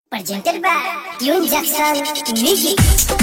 Presented by Tune Jackson Music.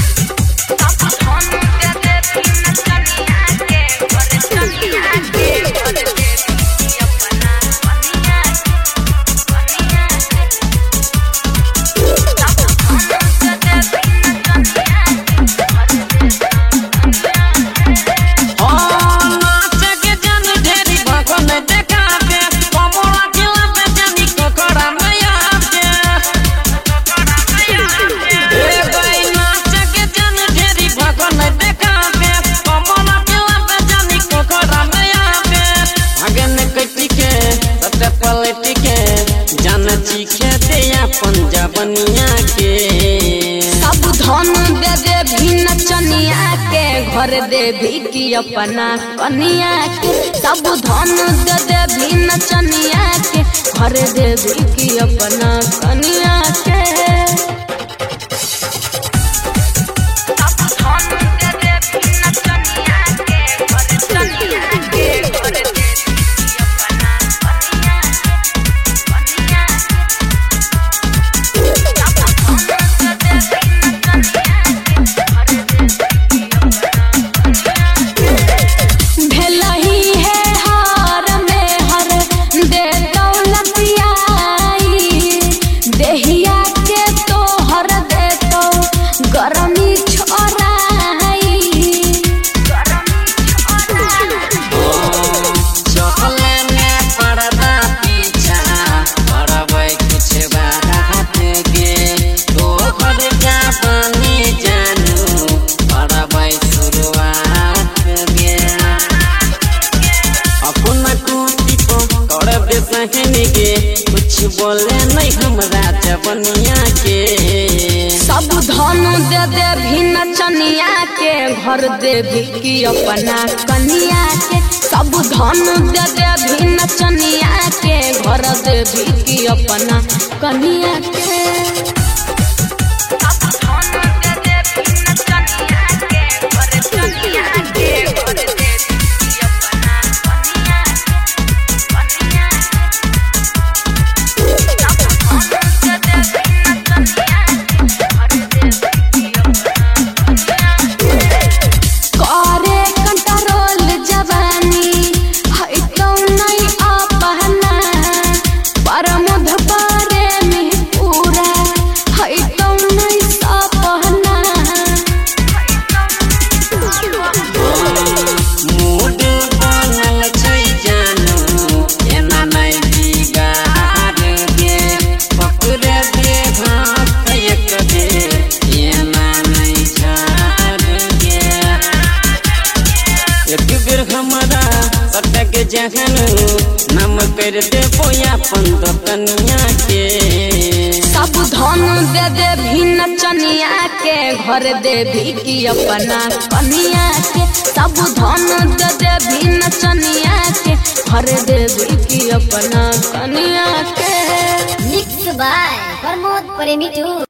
चीखे दे पंजाबनिया के सब धन दे दे भी नचनिया के घर दे भी की अपना कनिया के सब धन दे दे भी नचनिया के घर दे भी की अपना कनिया के भेलही है हार में हर दे दौलतियाई देहिया के तो हर दे तो गरमी छोड़ाई चहले में पर्दा पीछा करबै कुछ बात गे तोहर का बनी जानू करबै शुरुआत गे अपना कुटी को करबे सहनी गे कुछ बोले नहीं हमरा जवनिया के सब धन दे दे भी नचनिया के घर दे भी की अपना कनिया के सब धन दे दे भी नचनिया के घर दे भी की अपना कनिया के करे कंट्रोल जवानी है तो नहीं अपना परमध पारे में पूरा है तो नहीं सपना मूड बनल छै जानू एना नहीं बिगाड़ गे पकड़े दे हाथ एक बेर एना नहीं झाड़ गे एक बेर हमरा सटक जहन नम कर दे बोया पंद कनिया के सब धन दे दे भी नचनिया के घर दे भी की अपना कनिया के सब धन दे दे भी नचनिया के घर दे भी की अपना कनिया के Mixed by Pramod Premitu.